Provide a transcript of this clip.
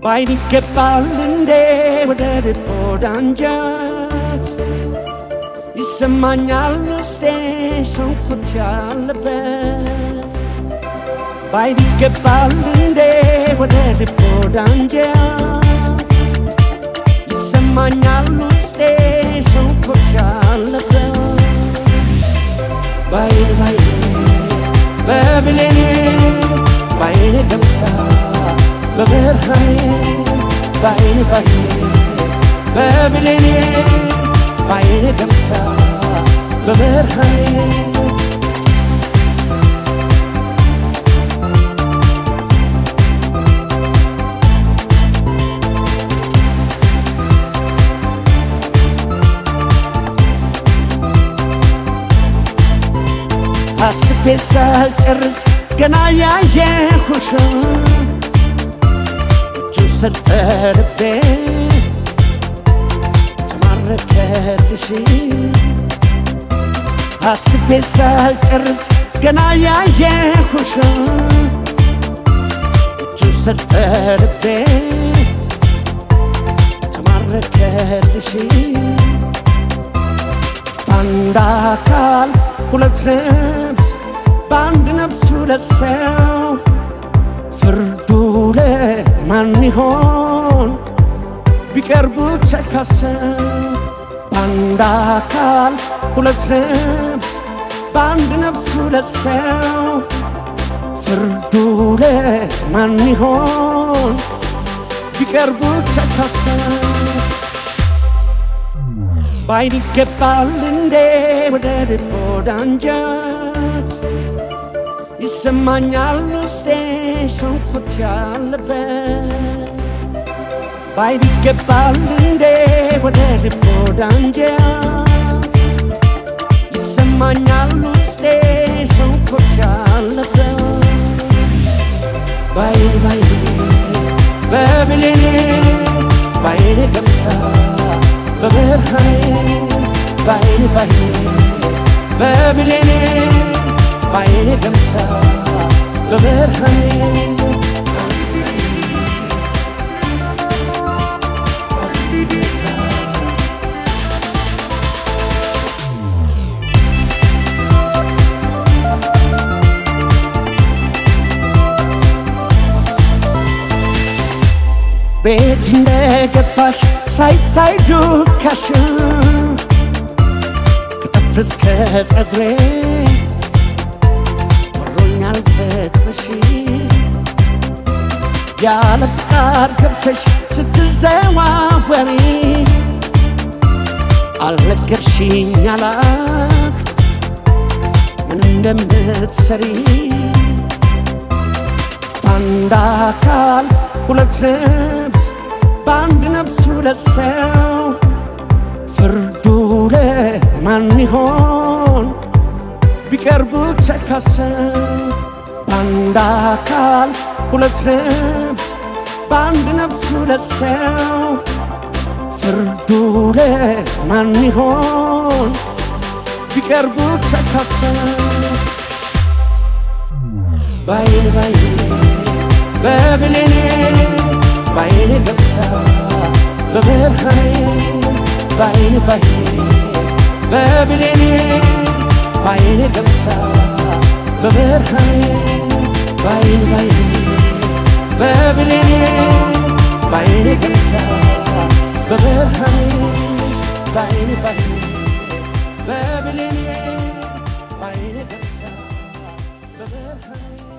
ባይን ይገባል እንዴ ወደ ልብ ወደ አንጀት ይሰማኛል ውስጤ ሽንኩርት ያለበት ባይን ይገባል እንዴ ወደ ልብ ወደ አንጀት ይሰማኛል ውስጤ ሽንኩርት ያለበት ባይን ባይኔ በብሌኔ ባይኔ ገብታ በብርሃኔ ባይኔ ባይኔ በብሌኔ ባይኔ ገብታ በብርሃኔ አስቤ ሳልጨርስ ገና ያየሁሽ እጁ ሰጠ ልቤ ተማረከልሽ አስቤ ሳልጨርስ ገና ያየሁሽ እጁ ሰጠ ልቤ ተማረከልሽ በአንድ አካል ሁለት ነፍስ በአንድ ነፍስ ሁለት ሰው ፍርዱ ለማን ይሆን ቢቀርቡ ተካሰው በአንድ አካል ሁለት ነፍስ በአንድ ነፍስ ሁለት ሰው ፍርዱ ለማን ይሆን ቢቀርቡ ተካሰው ባይን ይገባል እንዴ ወደ ልብ ወደ አንጀት ይሰማኛል ውስጤ ሽንኩርት ያለበት ባይን ይገባል እንዴ ወደ ልብ ወደ አንጀት ይሰማኛል ውስጤ ሽንኩርት ያለበት ባይን ባይኔ በብሌኔ ባይኔ ገብታ በብርሃኔ ባይኔ ባይኔ በብሌኔ ባይኔ ገብታ በብርሃኔ ቤት እንደገባሽ ሳይታይ ዱካሽ ከጥፍር እስከ ጸጉሬ ወሮኛል ፍቅርሽ ያለ ፍቃድ ገብተሽ ስትዘዋወሪ አልነገርሽኝ አላክ ምን እንደምትሰሪ በአንድ አካል ሁለት ነፍስ በአንድ ነፍስ ሁለት ሰው ፍርዱ ለማን ይሆን ቢቀርቡ ተካሰው በአንድ አካል ሁለት ነፍስ በአንድ ነፍስ ሁለት ሰው ፍርዱ ለማን ይሆን ቢቀርቡ ተካሰው ባይን ባይኔ በብሌኔ ባይኔ ገብታ በብርሃኔ ባይኔ ባይኔ በብሌኔ ባይኔ ገብታ በብርሃኔ ባይኔ ባይኔ በብሌኔ ባይኔ ገብታ በብርሃኔ ባይኔ ባይኔ በብሌኔ ባይኔ ገብታ በብርሃኔ